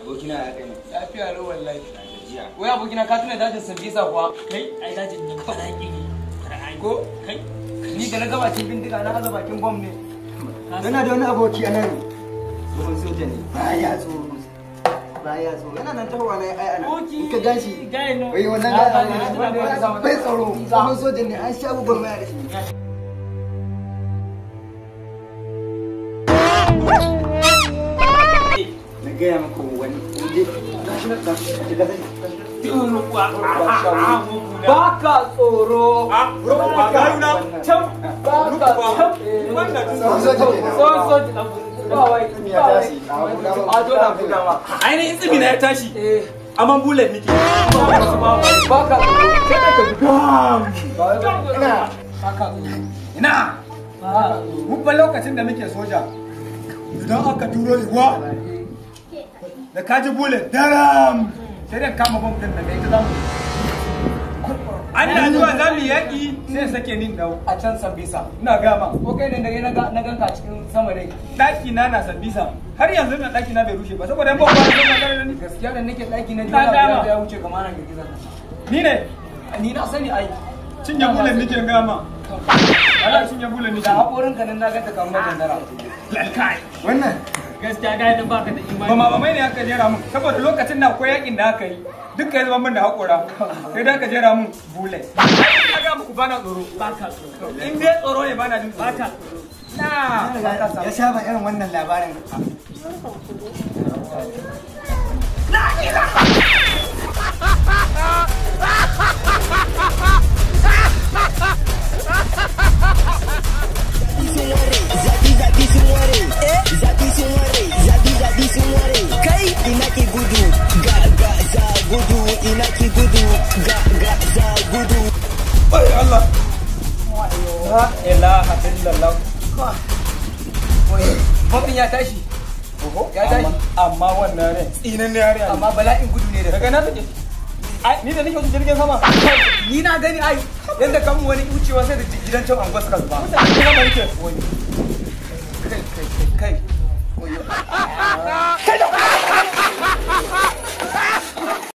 abokina ya kai lafiya lau wallahi gajiya wai abokina ka tuna dajin sambisa kuwa kai ai dajin nan faraki ne faraki ko kai ni da na ga bakin bindiga na ga bakin bom ne yana da wani aboki a nan tsohon soja ne baya tsoro baya tsoro yana nan tahowa na ai ana in ka gashi gai no wai wannan Na ga gane, na tuna da wani zamani. bai tsoro tsohon soja ne an sha gubar maya da shi na gaya maka wani inda gashi na gashi na gashi turu kwa ba ka tsoro Baka can ba ka can tsohon soja ne na tsohon soji na ba wai ya tashi a dole a buga ma ainihin tsimi na ya tashi eh amma bullet nake ba ka tsoro sai dai ka ji ina ba ka tsoro ina ba ka tsoro mun fa lokacin da muke soja idan aka turo igwa da kaji bullet daram sai dai kama bom din da kai ta zamu an da zuwa za mu yaki sai sake nin dawo a can sambisa ina gama ko kai ne da na ga na ganka cikin sama dai daki na na sambisa har yanzu na daki na bai rushe ba saboda yan bom ba su magana da ni gaskiya da nake daki na Na gama. jira ya wuce kamar na girgizar ni ne ni na sani ai cinye bullet nake gama Allah cinye bullet nake da haƙorin ka nan na ganta kamar dandara lalkai wannan gaskiya gai nan baka da imani ba ma ba mai ne aka jera mun saboda lokacin na akwai yakin da aka yi duka ya zama min da haƙora sai da aka jera mun bullet ina ga muku bana tsoro baka tsoro in dai tsoro ne bana jin tsoro baka tsoro na ya saba irin wannan labarin Zabi zabi sun ware, zabi sun ware, zabi zabi sun ware. Kai ina ki gudu, ga ga za gudu, ina ki gudu, ga ga za gudu. bai Allah la ilaha illallah Bobin ya tashi ya tashi amma wannan ne tsinan ne yare amma bala'in gudu ne da daga na take ai ni da nake wasu jirgin sama ni na gani ai yadda kan wani wucewa sai da gidan can an gwasa zuba mutane sama nake kai kai kai kai kai da